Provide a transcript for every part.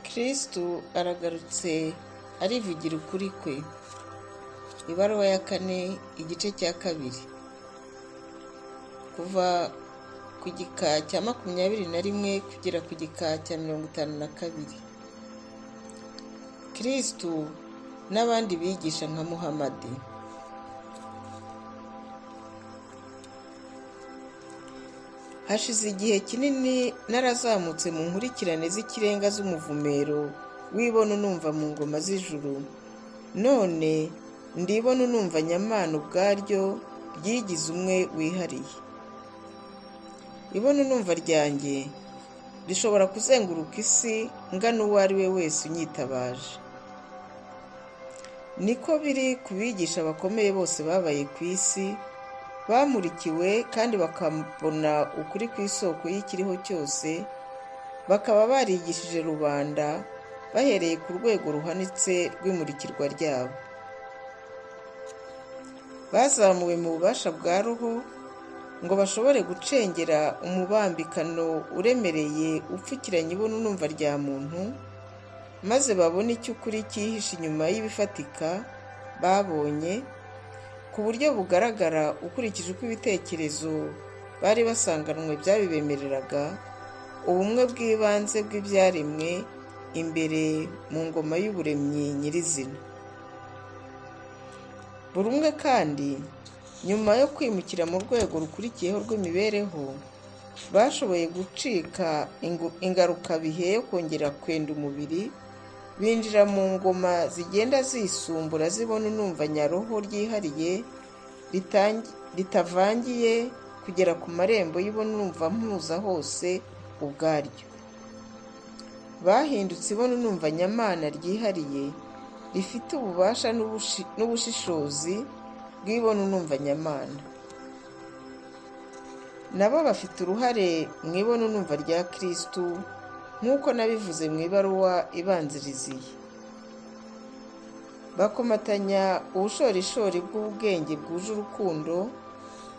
kristu aragarutse arivugira ukuri kwe ibaruwa ya kane igice cya kabiri kuva ku gika cya makumyabiri na rimwe kugera ku gika cya mirongo itanu na kabiri kristu n'abandi bigisha nka muhamadi hashize igihe kinini narazamutse mu nkurikirane z'ikirenga z'umuvumero wibona unumva mu ngoma z'ijuru none ndibona unumva nyamana ubwaryo ryigize umwe wihariye ibona unumva ryanjye rishobora kuzenguruka isi ngana uwo ari we wese unyitabaje niko biri ku bigisha bakomeye bose babaye ku isi bamurikiwe kandi bakabona ukuri ku isoko y'ikiriho cyose bakaba barigishije rubanda bahereye ku rwego ruhanitse rw'imurikirwa ryabo bazamuwe mu bubasha bwa ruhu ngo bashobore gucengera umubambikano uremereye upfukiranye ibona unumva rya muntu maze babone icyo ukuri cyihishe inyuma y'ibifatika babonye ku buryo bugaragara ukurikije uko ibitekerezo bari basanganwe byabibemereraga ubumwe bw'ibanze bw'ibyaremwe imbere mu ngoma y'uburemyi nyirizina buri umwe kandi nyuma yo kwimukira mu rwego rukurikiyeho rw'imibereho bashoboye gucika ingarukabihe yo kongera kwenda umubiri binjira mu ngoma zigenda zisumbura zibona unumva nyaroho ryihariye ritavangiye kugera ku marembo y'ibona unumva mpuza hose ubwaryo bahindutse ibona unumva nyamana ryihariye rifite ububasha n'ubushishozi bw'ibona unumva nyamana nabo bafite uruhare mu ibona unumva rya kirisitu nk'uko nabivuze mu ibaruwa ibanziriziye bakomatanya ubushorishori bw'ubwenge bwuje urukundo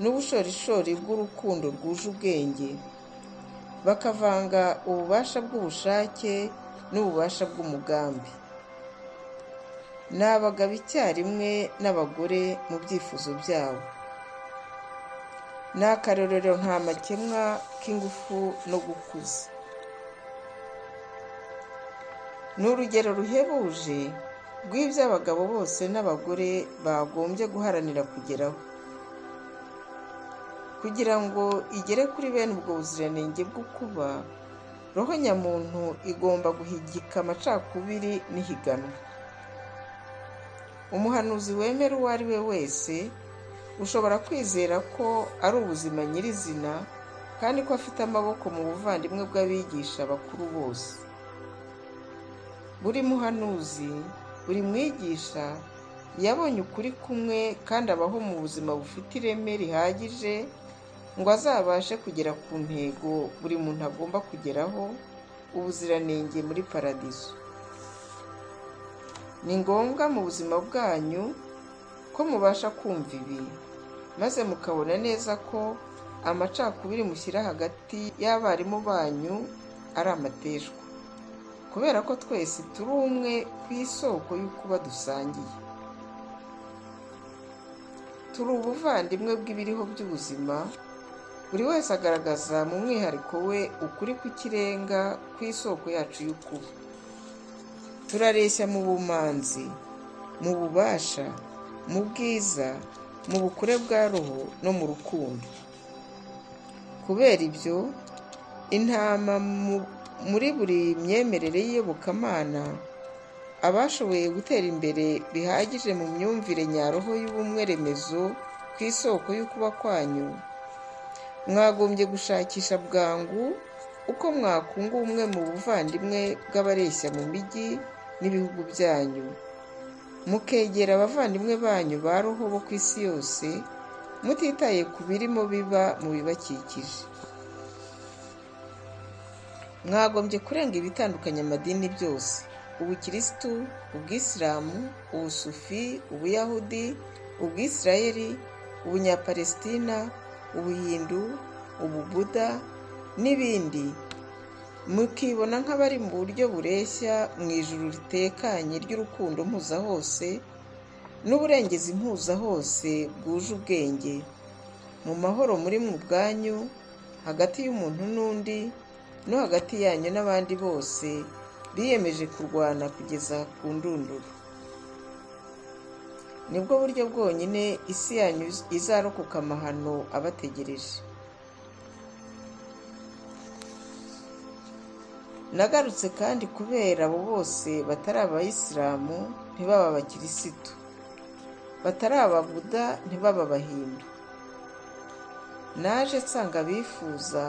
n'ubushorishori bw'urukundo rwuje ubwenge bakavanga ububasha bw'ubushake n'ububasha bw'umugambi ni abagabo icyarimwe n'abagore mu byifuzo byabo ni akarorero nta makemwa k'ingufu no gukuza ni urugero ruhebuje rw'ibyo abagabo bose n'abagore bagombye guharanira kugeraho kugira ngo igere kuri bene ubwo buziranenge bwo kuba roho nyamuntu igomba guhigika amacakubiri n'ihiganwa umuhanuzi wemera uwo ari we wese ushobora kwizera ko ari ubuzima nyirizina kandi ko afite amaboko mu buvandimwe bw'abigisha bakuru bose buri muhanuzi buri mwigisha yabonye ukuri kumwe kandi abaho mu buzima bufite ireme rihagije ngo azabashe kugera ku ntego buri muntu agomba kugeraho ubuziranenge muri paradizo ni ngombwa mu buzima bwanyu ko mubasha kumva ibi maze mukabona neza ko amacakubiri mushyira hagati y'abarimu banyu ari amateshwa kubera ko twese turi umwe ku isoko y'ukuba dusangiye turi ubuvandimwe bw'ibiriho by'ubuzima buri wese agaragaza mu mwihariko we ukuri kw'ikirenga ku isoko yacu y'ukuba turareshya mu bumanzi mu bubasha mu bwiza mu bukure bwa roho no mu rukundo kubera ibyo intama mu muri buri myemerere y'iyobokamana abashoboye gutera imbere bihagije mu myumvire nyaroho y'ubumwe remezo ku isoko y'ukuba kwanyu mwagombye gushakisha bwangu uko mwakunga ubumwe mu buvandimwe bw'abareshya mu mijyi n'ibihugu byanyu mukegera abavandimwe banyu ba roho bo ku isi yose mutitaye ku birimo biba mu bibakikije mwagombye kurenga ibitandukanya amadini byose ubukirisitu ubwisilamu ubusufi ubuyahudi ubwisirayeri ubunyapalesitina ubuhindu ububuda n'ibindi mukibona nk'abari mu buryo bureshya mu ijuru ritekanye ry'urukundo mpuza hose n'uburengezi mpuza hose bwuje ubwenge mu mahoro muri mu bwanyu hagati y'umuntu n'undi no hagati yanyu n'abandi bose biyemeje kurwana kugeza ku ndunduro nibwo buryo bwonyine isi yanyu izarokoka amahano abategereje nagarutse kandi kubera abo bose batari abayisilamu ntibaba abakirisitu batari ababuda ntibaba abahindu naje nsanga bifuza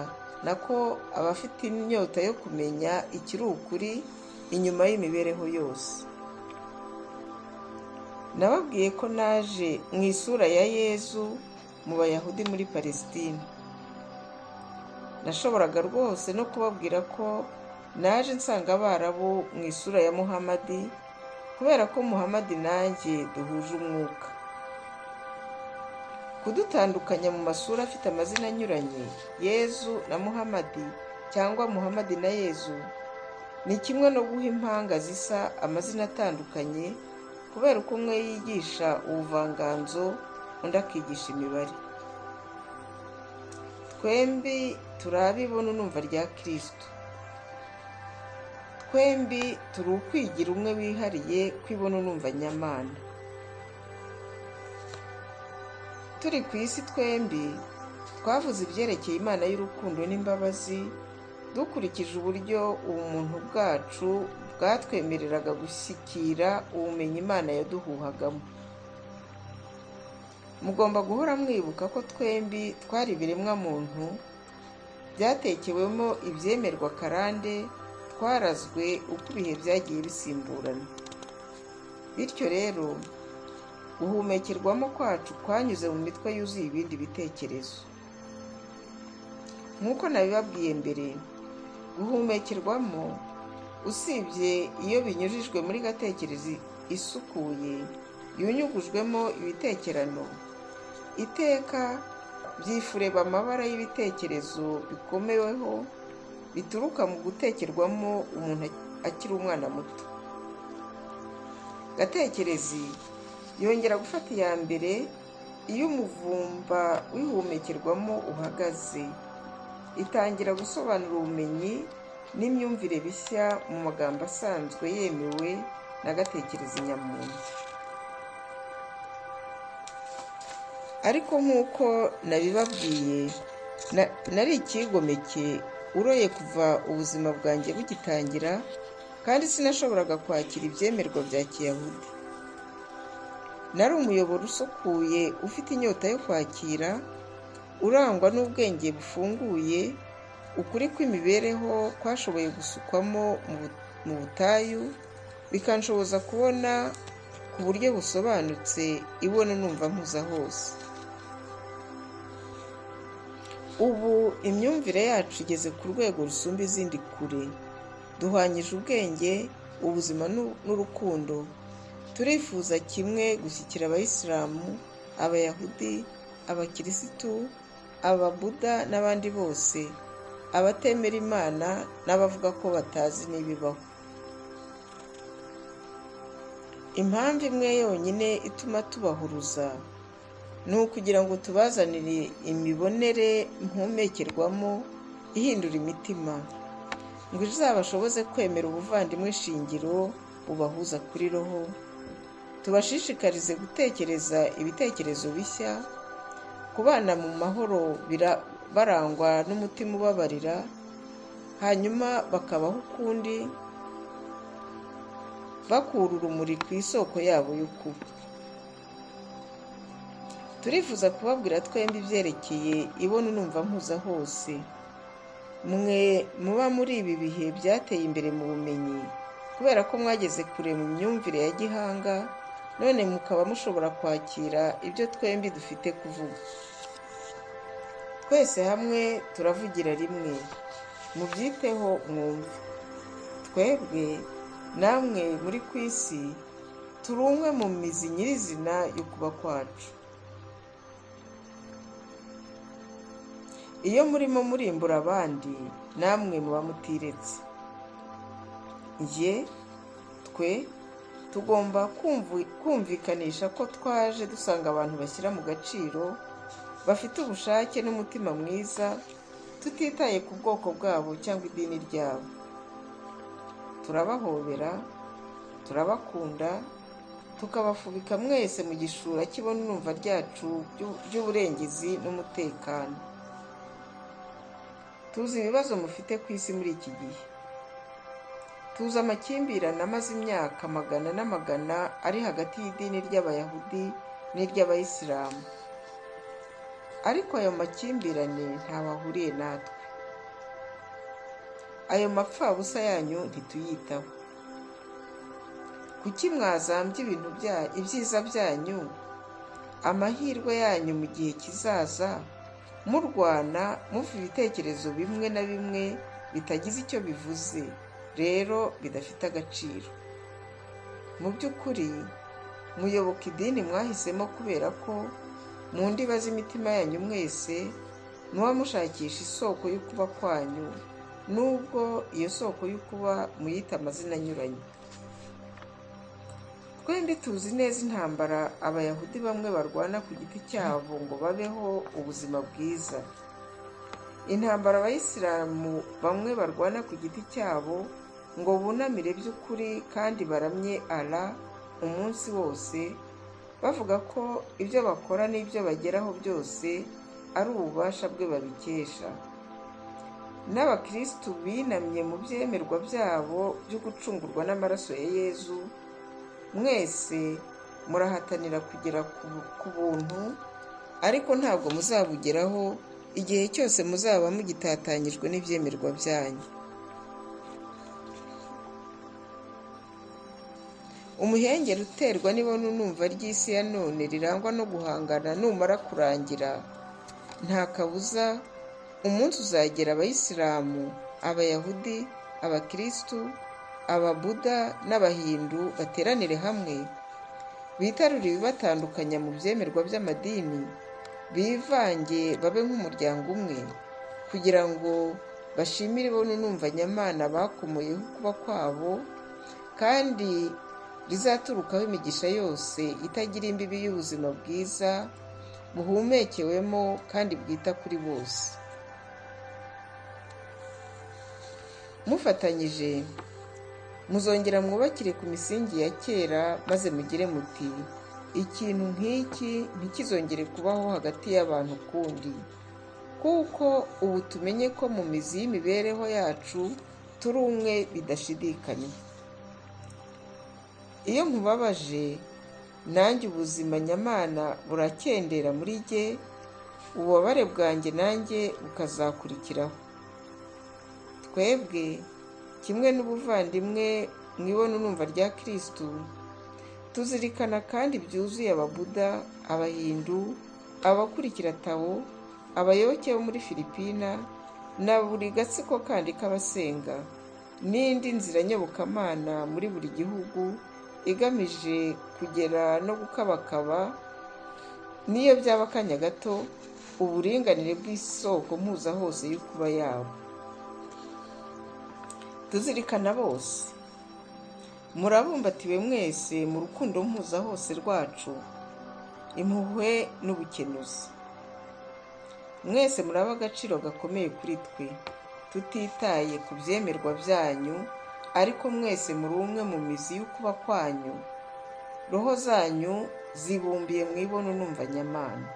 nako abafite inyota yo kumenya ikiri ukuri inyuma y'imibereho yose nababwiye ko naje mu isura ya yezu mu bayahudi muri palesitine nashoboraga rwose no kubabwira ko naje nsanga abarabu mu isura ya muhamadi kubera ko muhamadi nanjye duhuje umwuka kudutandukanya mu masura afite amazina anyuranye yezu na muhamadi cyangwa muhamadi na yezu ni kimwe no guha impanga zisa amazina atandukanye kubera uko umwe yigisha ubuvanganzo undi akigisha imibare twembi turabibona numva rya kirisitu twembi turi ukwigira umwe wihariye kwibona numva nyamana turi ku isi twembi twavuze ibyerekeye imana y'urukundo n'imbabazi dukurikije uburyo ubumuntu bwacu bwatwemereraga gushyikira ubumenyi imana yaduhuhagamo mugomba guhora mwibuka ko twembi twari ibiremwa muntu byatekewemo ibyemerwa karande twarazwe uko ibihe byagiye bisimburana bityo rero guhumekerwamo kwacu kwanyuze mu mitwe yuzuye ibindi bitekerezo nk'uko nabibabwiye mbere guhumekerwamo usibye iyo binyujijwe muri gatekerezi isukuye yunyugujwemo ibitekerano iteka byifureba amabara y'ibitekerezo bikomeweho bituruka mu gutekerwamo umuntu akiri umwana muto gatekerezi yongera gufata iya mbere iyo umuvumba wihumekerwamo uhagaze itangira gusobanura ubumenyi n'imyumvire bishya mu magambo asanzwe yemewe n'agatekereza nyamuntu ariko nk'uko nabibabwiye nari ikigomeke uroye kuva ubuzima bwanjye bugitangira kandi sinashoboraga kwakira ibyemerwa bya kiyahudi nari umuyoboro usukuye ufite inyota yo kwakira urangwa n'ubwenge bufunguye ukuri kw'imibereho kwashoboye gusukwamo mu butayu bikanshoboza kubona ku buryo busobanutse ibona numva mpuza hose ubu imyumvire yacu igeze ku rwego rusumba izindi kure duhwanyije ubwenge ubuzima n'urukundo turifuza kimwe gushyikira abayisilamu abayahudi abakirisitu ababuda n'abandi bose abatemera imana n'abavuga ko batazi n'ibibaho impamvu imwe yonyine ituma tubahuruza ni ukugira ngo tubazanire imibonere mpumekerwamo ihindura imitima ngo izabashoboze kwemera ubuvandimwe shingiro bubahuza kuri roho tubashishikarize gutekereza ibitekerezo bishya kubana mu mahoro barangwa n'umutima ubabarira hanyuma bakabaho ukundi bakura urumuri ku isoko yabo yo kuba turifuza kubabwira twembi ibyerekeye ibona unumva mpuza hose mwe muba muri ibi bihe byateye imbere mu bumenyi kubera ko mwageze kure mu myumvire ya gihanga none mukaba mushobora kwakira ibyo twembi dufite kuvuga twese hamwe turavugira rimwe mubyiteho mwumve twebwe namwe muri ku isi turi umwe mu mizi nyirizina yo kuba kwacu iyo murimo murimbura abandi namwe muba mutiretse ye twe tugomba kumvu- kumvikanisha ko twaje dusanga abantu bashyira mu gaciro bafite ubushake n'umutima mwiza tutitaye ku bwoko bwabo cyangwa idini ryabo turabahobera turabakunda tukabafubika mwese mu gishura cy'ibonumva ryacu ry'u- ry'uburengezi n'umutekano tuzi ibibazo mufite ku isi muri iki gihe tuzi amakimbirane amaze imyaka magana n'amagana ari hagati y'idini ry'abayahudi n'iry'abayisilamu ariko ayo makimbirane ntaho ahuriye natwe ayo mapfabusa yanyu ntituyitaho kuki mwazambya ibintu bya- ibyiza byanyu amahirwe yanyu mu gihe kizaza murwana muva ibitekerezo bimwe na bimwe bitagize icyo bivuze rero bidafite agaciro mu by'ukuri muyoboka idini mwahisemo kubera ko mu ndiba z'imitima yanyu mwese muba mushakisha isoko y'ukuba kwanyu nubwo iyo soko y'ukuba muyita amazina anyuranye twembi tuzi neza intambara abayahudi bamwe barwana ku giti cyabo ngo babeho ubuzima bwiza intambara abayisilamu bamwe barwana ku giti cyabo ngo bunamire by'ukuri kandi baramye ara umunsi wose bavuga ko ibyo bakora n'ibyo bageraho byose ari ububasha bwe babikesha n'abakirisitu binamye mu byemerwa byabo byo gucungurwa n'amaraso ya yezu mwese murahatanira kugera ku ku buntu ariko ntabwo muzabugeraho igihe cyose muzaba mugitatanyijwe n'ibyemerwa byanyu umuhengeri uterwa n'ibonunumva ry'isi ya none rirangwa no guhangana numara kurangira nta kabuza umunsi uzagera abayisilamu abayahudi abakirisitu ababuda n'abahindu bateranire hamwe bitarure ibibatandukanya mu byemerwa by'amadini bivange babe nk'umuryango umwe kugira ngo bashimire ibonunumva nyamana bakomoyeho kuba kwabo kandi rizaturukaho imigisha yose itagira imbibi y'ubuzima bwiza buhumekewemo kandi bwita kuri bose mufatanyije muzongera mwubakire ku misingi ya kera maze mugire muti ikintu nk'iki ntikizongere kubaho hagati y'abantu ukundi kuko ubu tumenye ko mu mizi y'imibereho yacu turi umwe bidashidikanya iyo nkubabaje nanjye ubuzima nyamana burakendera muri jye ububabare bwanjye nanjye bukazakurikiraho twebwe kimwe n'ubuvandimwe mu ibonunumva rya kirisitu tuzirikana kandi byuzuye ababuda abahindu abakurikira tawo abayoboke bo muri filipina na buri gatsiko kandi k'abasenga n'indi nzira nyobokamana muri buri gihugu igamije kugera no gukabakaba n'iyo byaba akanya gato uburinganire bw'isoko mpuza hose y'ukuba yabo tuzirikana bose murabumbatiwe mwese mu rukundo mpuza hose rwacu impuhwe n'ubukenuzi mwese muraba agaciro gakomeye kuri twe tutitaye ku byemerwa byanyu ariko mwese muri umwe mu mizi y'ukuba kwanyu roho zanyu zibumbiye mu ibonunumva nyamana